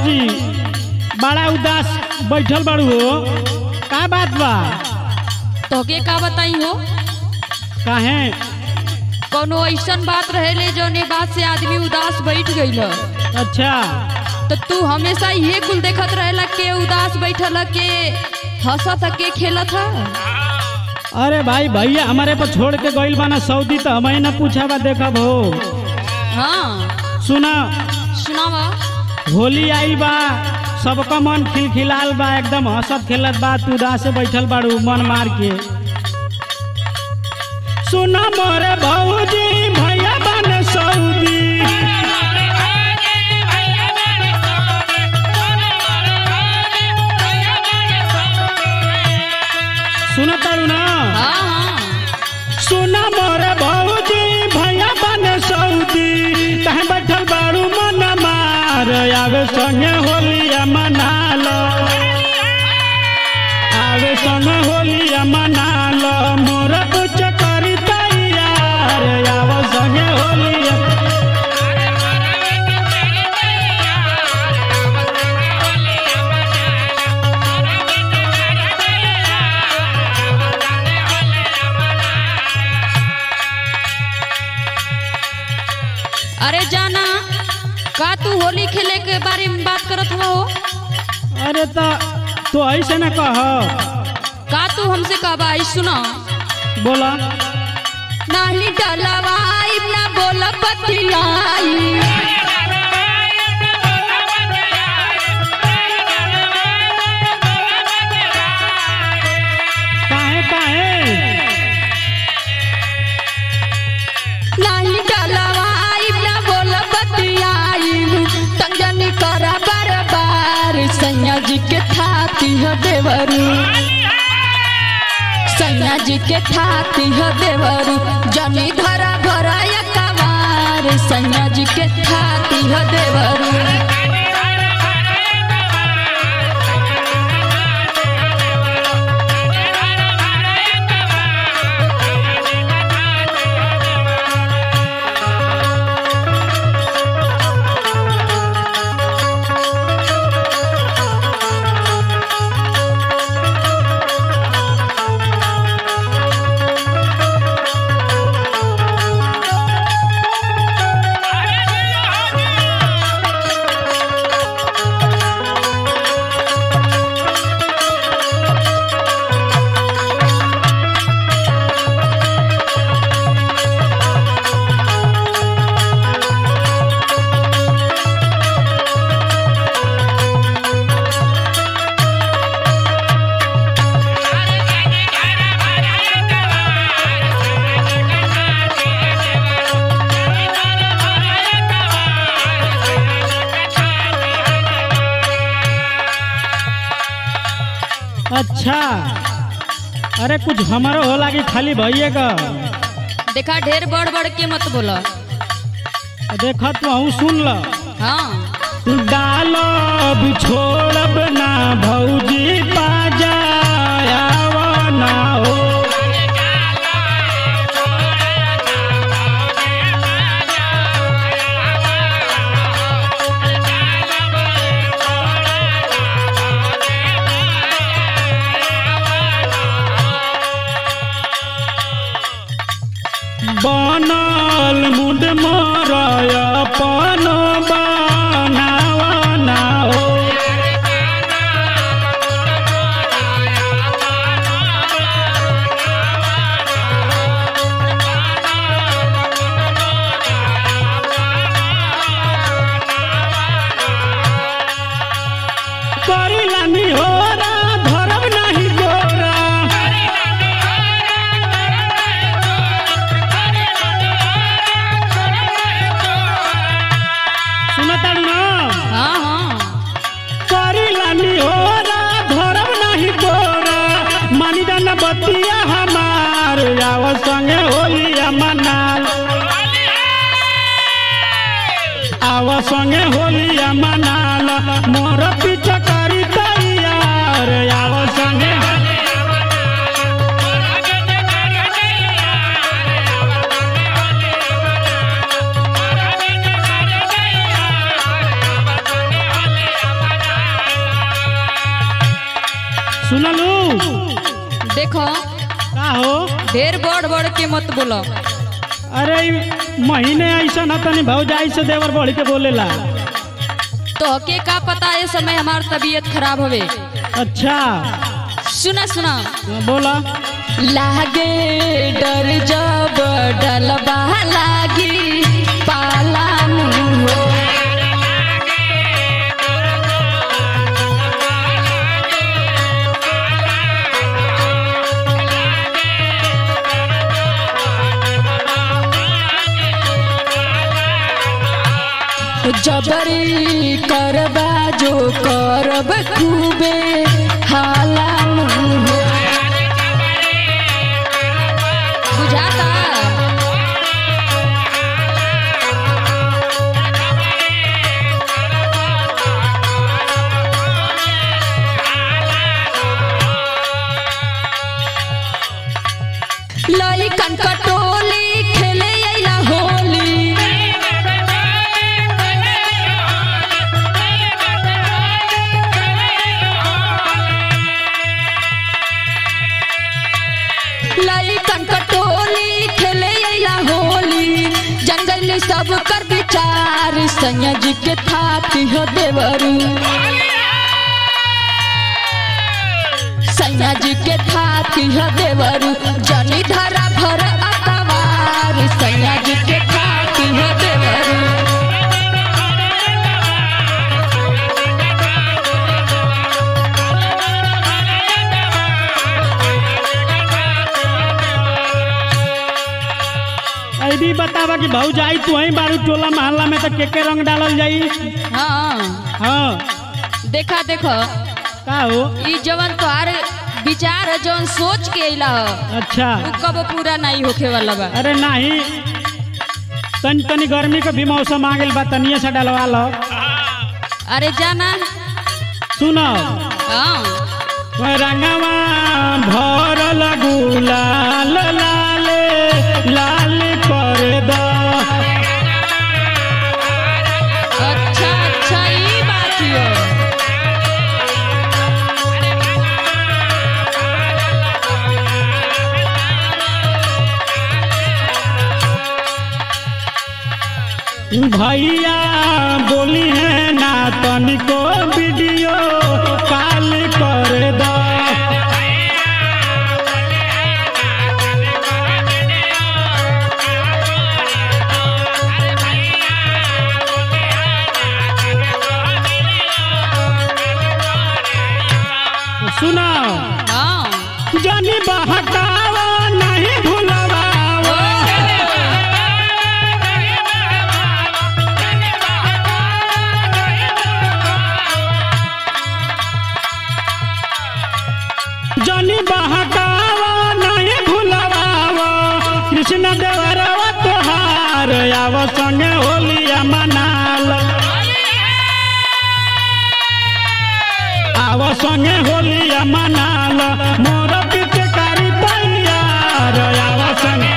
भौजी बड़ा उदास बैठल बाड़ू हो का बात बा तोके का बताई हो काहे कोनो ऐसन बात रहेले जौने बात से आदमी उदास बैठ गईल अच्छा तो तू हमेशा ये कुल देखत रहेला के उदास बैठल के हंसत ह, के खेलत ह अरे भाई भैया हमारे पर छोड़ के गइल बाना सऊदी तो हमें ना पूछा बा देखब हो हाँ सुना सुनावा होली आइल बा सबका मन खिलखिलाल बा एकदम हंसत खेलत बा तू उदास से बैठल बाड़ू मन मार के सुना मोरे भौजी भैया बन सऊदी सुना ताड़ू ना हाँ हाँ सुना मोरे भौजी भैया बन सऊदी कहीं बैठल बाड़ू मन मार आवे संगे होलिया मना लो आवे संगे होलिया मना लो मोर कुछ करी तैयार आवे संगे होलिया अरे जाना का तू होली खेले के बारे में बात करत हो अरे तो तो ऐसे ना कह का तू हमसे कहबा आई सुना बोला नाही डलवाई ना बोल बतियाई काहे काहे नाही डलवाई ना बोल बतियाई तंजनी करा बरबार सैया जी के थाती हो देवरू सैया जी के थाती हो देवरू जनी धरा भरा कमार सैया जी के थाती हो देवरू अच्छा अरे कुछ हमारो हो लागी खाली भैया का देखा ढेर बड़ बड़ के मत बोला देखा तू हूँ सुन ल हाँ डालब छोड़ब ना भौजी पाजायाव ना हो बनल मुंड मरय अपन बनाव ना हो करिला निहोरा धरब नाही गोरा सुनताड़ू ना हाँ हाँ करिला निहोरा धरब नाही गोरा मानी जाना बतिया हमार आव संगे होलिया मनाल आव संगे होलिया मनाल मोर पीछा करी तैयार आव संगे सुनलू देखो का हो ढेर बड़ बड़ के मत बोलो अरे ई महीने ऐसा न तनी भौजाई से देवर बढ़ के बोलेला तो के का पता ये समय हमार तबीयत खराब होवे अच्छा सुना सुना हाँ, बोला लागे डर जब डलबा लागी पालान हो जबरी करबा जो करब खूबे हालान हो बुझाता लइकन कटोली खेले अइला होली लइकन कटोली खेले अइला होली जंगल सब कर विचार संयज के थाती हो देवरू संयज के थाती हो देवरू जनी धरा भर अकवार संयज के थाती हो देवरू ऐ भी बतावा कि भौजाई तू ही बारू टोला मोहल्ला में तो के के रंग डालल जाई हाँ हाँ देखा देखो का हो ई जवन तोहार विचार है जवन सोच के अइला ह अच्छा उ कब पूरा नहीं होखे वाला बा अरे नहीं तनी तनी गर्मी के भी मौसम आ गेल बा तनिए से डलवा लो अरे जाना सुनो हाँ रंगवा भरल गुलाल लाल लाल कर दो अच्छा अच्छा ई बात यो भैया बोली है ना तनिको वीडियो कॉल कर दो सुनो हाँ जानी बहकावा नहीं भूलवावा जानी बहकावा नहीं भूलवावा कृष्ण देवरवा तोहार आव संगे होलिया मनाल आव संगे होलिया मनाल मोर पिचकारी तैयार आव संगे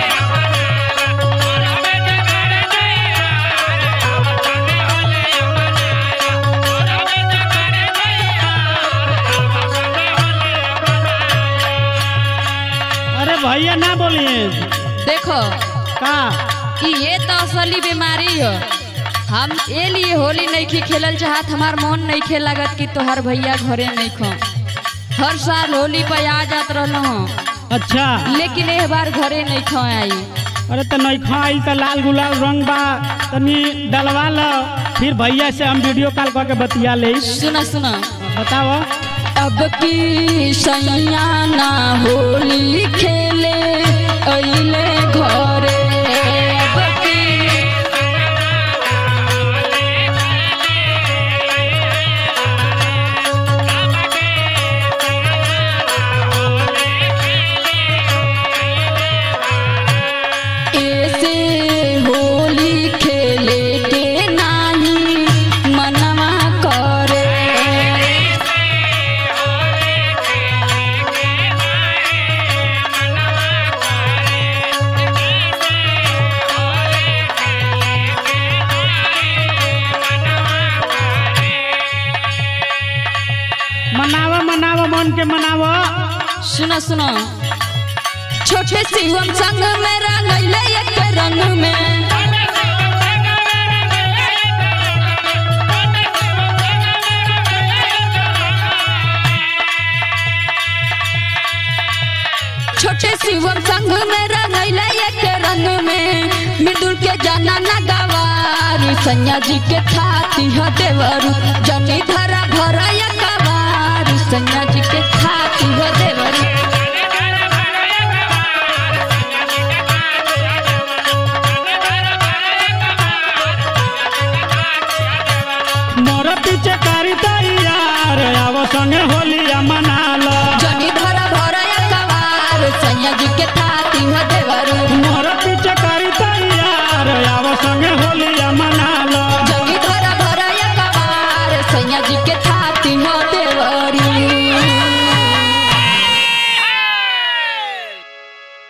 अरे भैया ना बोलिए देखो का ई ये तो असली बीमारी हो हम ए लिए होली नहीं खी खेलल चाहत हमार मन नहीं खे लागत कि तोहार भैया घरे नहीं खो हर साल होली पे आ जात रहलो हो अच्छा लेकिन एक बार घरे नहीं खो आई अरे तो नहीं खाई तो लाल गुलाल रंग बा तनी डलवा लो फिर भैया से हम वीडियो कॉल करके बतिया ले सुना सुना बताओ अब की सैया ना होली खेले अइले घरे अब की ऐसे होली खेले के नाही मनवा करे मनावा मनावा मन के मनावा सुनो सुनो छोटे शिवम संग में रंगैले एक रंग में छोटे शिवम संग में रंगैले एक रंग में मृदुल के जाना न गवारी सैया जी के खाती ह देवरू जनी धरा भरा कवारी सैया जी के खाती ह देवरू